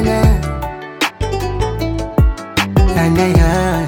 na na na ya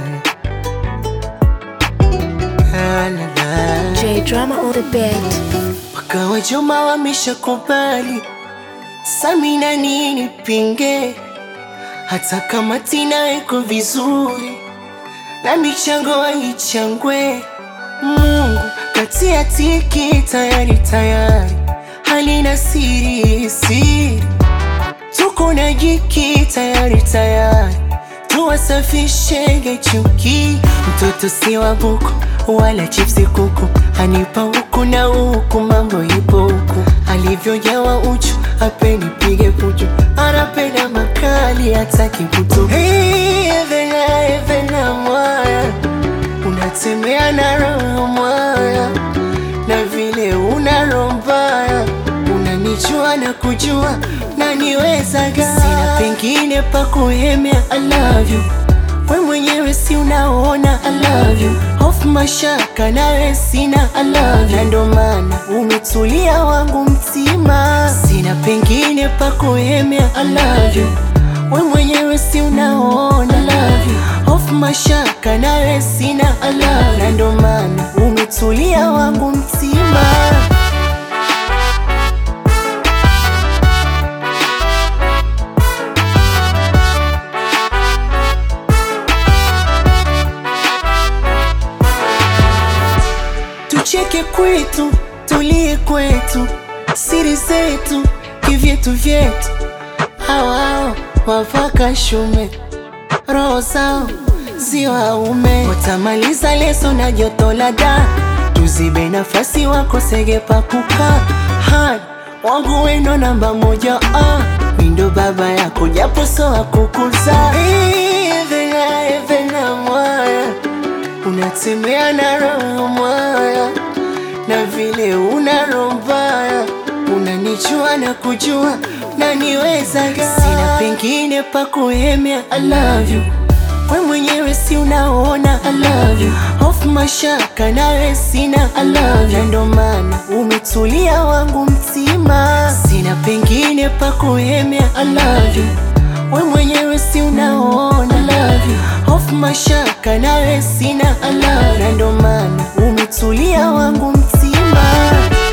la la la J Drama on the beat. wakawa Juma wameshakubali, Samina nini pinge, hata kama Tina iko vizuri na michango haichangwe. Mungu katia tiki tayari tayari, halina siri siri, tuko na jiki tayari tayari, tuwasafishege chuki. Mtoto si wa buku wala chipsi kuku, anipa huku na huku, mambo ipo huku, alivyojawa uchu apeni pige puchu, anapenda makali hataki kutu. Hey, Evena, Evena mwaya, unatembea na roho mwaya, na vile una roho mbaya, unanijua na kujua na niwezaga, sina pengine pa kuhemea. I love you we mwenyewe si unaona I love you hofu mashaka nawe sina I love you na ndo maana umetulia wangu mtima sina pengine pa kuhemea I love you we mwenyewe si unaona I love you hofu mashaka nawe sina I love you na ndo maana umetulia wangu mtima tucheke kwetu, tulie kwetu, siri zetu, kivyetu vyetu. Hawao wavaka shume, roho zao si waume, watamaliza leso na joto la da, tuzibe nafasi wakosege pa kukaa. Hadi wangu wendo namba moja, ah, mindo baba yako japo so akukuza. Evena, Evena mwaya unatembea na roho mwaya, na vile una roho mbaya, unanijua na kujua na niwezaga, sina pengine pa kuhemea. I love you we mwenyewe si unaona I love you hofu mashaka nawe sina I love you na ndo maana umetulia wangu mtima, sina pengine pa kuhemea. I love you we mwenyewe si unaona I love you hofu mashaka nawe sina I love you na ndo maana umetulia wangu mtima